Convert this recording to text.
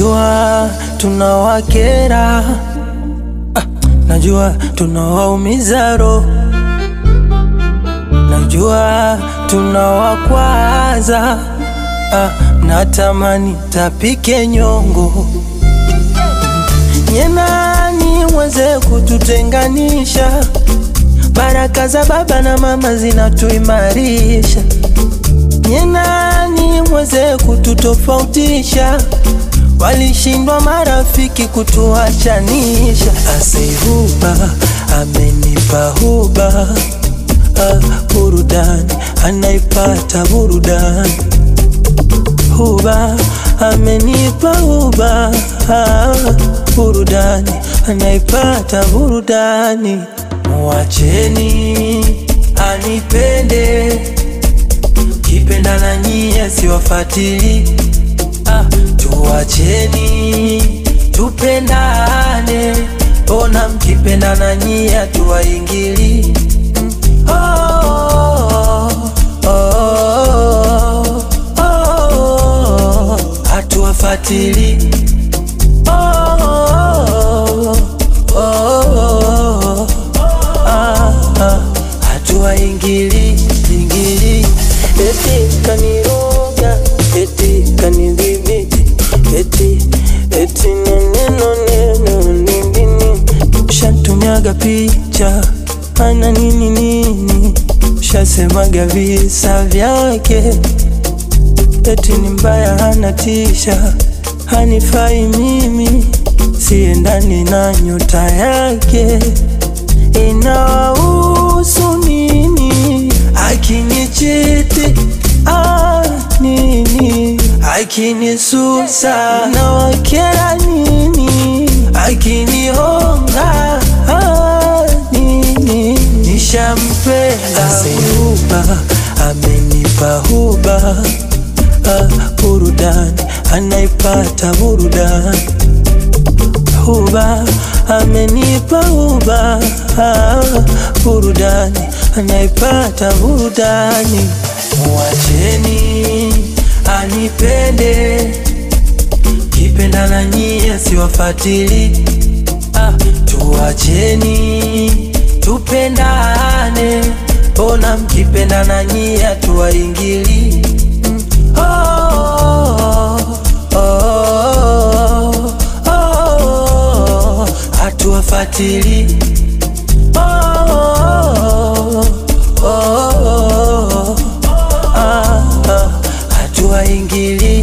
Najua tunawakera, ah, najua tunawaumiza roho, najua tunawakwaza, ah, natamani tapike nyongo nyenani mweze kututenganisha. Baraka za baba na mama zinatuimarisha. Nyenani mweze kututofautisha. Walishindwa marafiki kutuachanisha. Aseihuba amenipa huba, ah, burudani anaipata burudani huba amenipa huba ah, burudani anaipata burudani. Mwacheni anipende, kipenda na nyie siwafatili. Ah, tuwacheni tupendane, ona mkipenda na nyie tuwaingili. Mm. Oh, oh, oh, oh, oh, hatuwafatili oh, oh, oh, oh, ah, ah, hatuwaingili ingili eti kaniroga eti kanidhibiti eti eti neneno neno nindini shantumiaga picha ana nini nini shasemaga visa vyake eti ni mbaya hana tisha hanifai mimi siendani na nyota yake inawahusu nini akinichiti ah, nini akinisusa na wakera nini akinihonga ah, nini nishampenda huba amenipa huba ah, burudani anaipata burudani huba amenipa huba ah, burudani anaipata burudani. Mwacheni anipende, kipenda na nyie siwafatili. Ah, tuwacheni tupendane, ona mkipenda na nyie hatuwaingili. Mm. Oh, oh, oh, oh, oh, hatuwafatili oh, oh, oh, oh, ah, ah, hatuwaingili